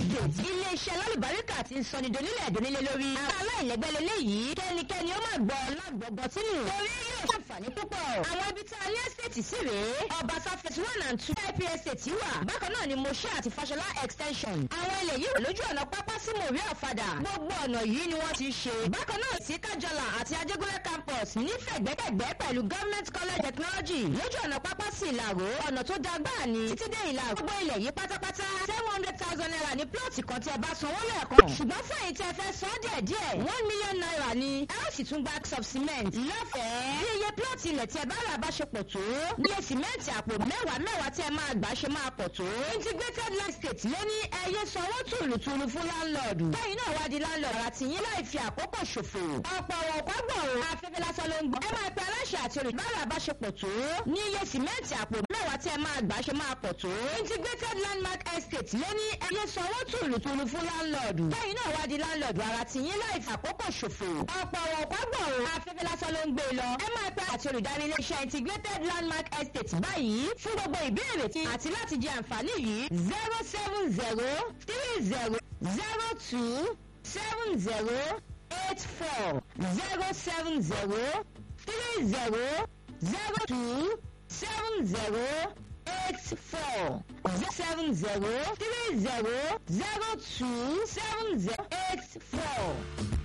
estate iléeṣẹ́ lálùbáríkà ti ń sọni donílẹ̀ donílẹ̀ lórí. àwọn aláìlẹ́gbẹ́ lélẹ́yìí kẹ́nikẹ́ni ó máa gbọ́ lágbọ̀gbọ̀ tínú. torí yóò ṣàǹfààní púpọ̀. àwọn ibi tí a ní estate sí rèé ọbaṣá phase one and two ip estate wà. bákan náà ni moshe àti fashola extension. àwọn ilẹ̀ yìí wà lójú ọ̀nà pápá sí mòrí ọ̀fadà. gbogbo ọ̀nà yìí ni wọ́n ti ṣe. bákan náà sí kájọlà àti ajégúnlẹ̀ campus nífẹ̀gbẹ́kẹ̀gbẹ́ pẹ̀lú government college technology lójú ọ̀nà pápá sí ìlàró ọ̀nà tó da gbáà ni títí dé ìlàró. gbogbo ilẹ̀ yìí pátápátá seven hundred thousand naira ní plọ̀tì kan tí ẹ bá sanwó lẹ́ẹ̀kan. ṣùgbọ́n fún èyí tí ẹ fẹ́ san díẹ̀ díẹ̀ one million naira ni ẹ ó sì tún gba of cement lọ́fẹ̀ẹ́. bí iye plọ̀tì ilẹ̀ tí ẹ bá rà bá ṣe pọ̀ tó ní iye sìmẹ́ǹtì àpò mẹ́wàá mẹ́wàá tí ẹ máa gbà ṣe máa pọ̀ tó. integrated land state lé ní ẹyẹ sanwó tùlùtùlù fún láńlọ́ọ̀dù. bẹ́ẹ̀ náà wá di láńlọ́ọ̀dù àti yín láì fi àkókò ṣòfò. ọ̀pọ̀ ọ̀pọ̀ gbọ̀rọ̀ afẹ́fẹ́ lásán ló ń gbọ́. ẹ máa pe aláṣẹ àti olùbárà bá ṣe pọ̀ tó. ní iye sìmẹ́ǹtì àpò mẹ́wàá tí ẹ máa gbà ṣe máa pọ̀ tó. integrated landmark estate lé ní ẹyẹ sanwó tùlùtùlù fún láńlọ́ọ̀dù. bẹ́ẹ̀ náà wá di láńlọ́ọ̀dù ara ti yín láì fi àkókò ṣòfò. ọ̀pọ̀ ọ̀pọ̀ gbọ̀rọ̀ afẹ́fẹ́ lásán ló ń gbé lọ. ẹ máa pe àti olùdarí iléeṣẹ́ integrated landmark estate báyìí fún gbogbo ìbéèrè tí àti láti jẹ àǹfààní yìí zero seven zero three zero zero two seven zero eight four zero seven zero three zero zero two seven zero eight four seven zero three zero zero two seven zero eight four.